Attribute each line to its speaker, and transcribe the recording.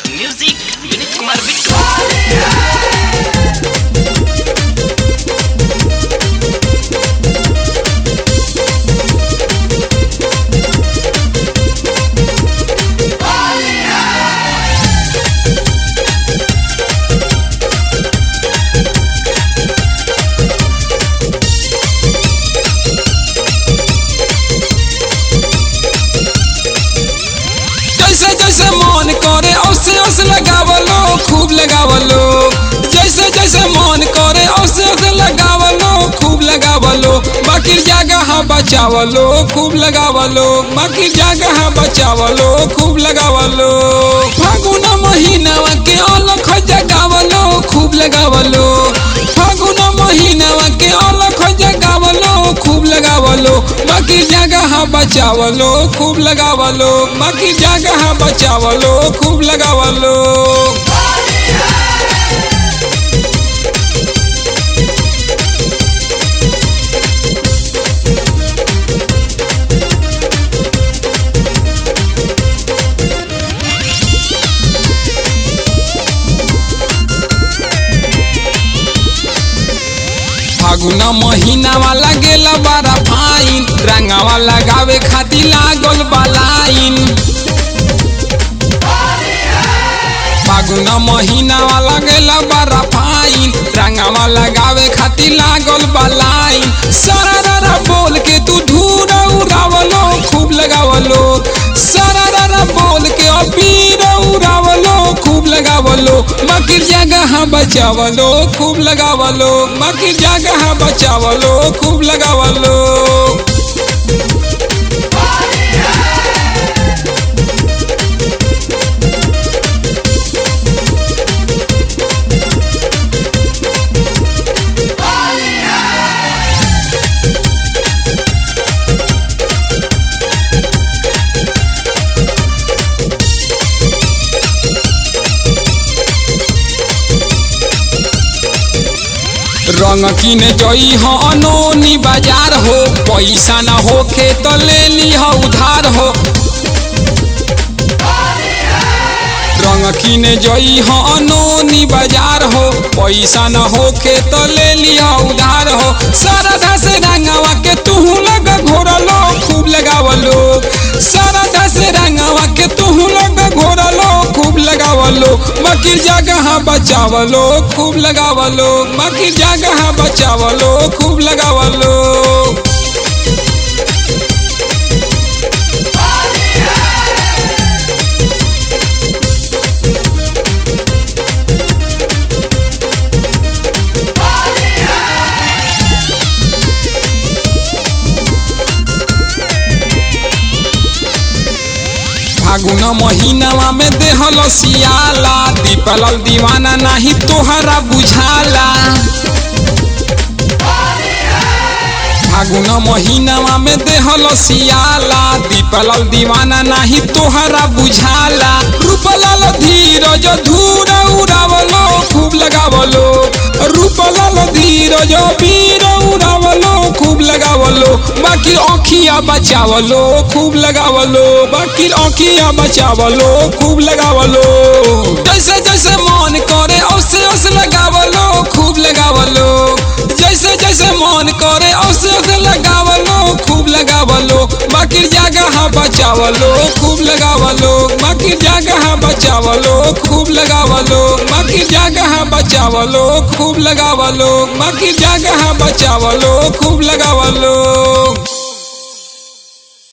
Speaker 1: music विनीत कुमार बिट्टू
Speaker 2: जैसे जैसे मन करे औसे औसे लगावलो खूब लगावलो जैसे जैसे मन करे औसे औसे लगावलो खूब लगावलो बाकी जगह बचावलो खूब लगावलो बाकी जगह बचावलो खूब लगावलो फागुन महीनावा के अलख जगावलो खूब लगावलो फागुन महीनावा के अलख जगावलो खूब लगावलो बाकी जगह बचावलो खूब लगावलो बाकी जगह बचावलो खूब लगावलो फागुन महीनावा लागेला बड़ा फाइन रंगावा लगावे खातिर लागल बालाइन फागुन महीनावा लागेला बड़ा फाइन रंगावा लगावे खातिर लागल बालाइन सरारा बोल के तू धूर उड़ावलो खूब लगावलो सरारा बोल के अबीर उड़ावलो खूब लगावलो बाकी जगह बचावलो खूब लगावलो बाकी जगह बचावलो खूब लगावलो रंग किने जई हो अनोनी बाजार हो पैसा न होखे तो ले ली हो उधार हो रंग किने जई हो अनोनी बाजार हो पैसा न होखे तो ले ली हो उधार हो सरधा से रंगवा के तुहू लग घोरलो खूब लगावलो सरधा से रंगवा के तुहू लग घोरलो खूब लगावलो बाकी जगह बचावलो खूब लगावलो बाकी जगह बचावलो खूब लगावलो फागुन महीनावा में देहल सियाला दीपल दीवाना नाही तोहरा बुझाला फागुन महीनावा में देहल सियाला दीपल दीवाना नाही तोहरा बुझाला रूपलाल धीरज धूर उड़ावलो खूब लगावलो रूपलाल धीरज वीर उड़ावलो खूब लगावलो बाकी आँखिया बचावलो खूब लगावलो बाकी आँखिया बचावलो खूब लगावलो जैसे जैसे मन करे औसे औसे लगावलो खूब लगावलो जैसे जैसे मन करे औसे औसे लगावलो खूब लगावलो बाकी जगह बचावलो खूब लगावलो बाकी जगह बचावलो खूब लगावलो बाकी जगह बचावलो खूब लगावलो बाकी जगह बचावलो खूब लगावलो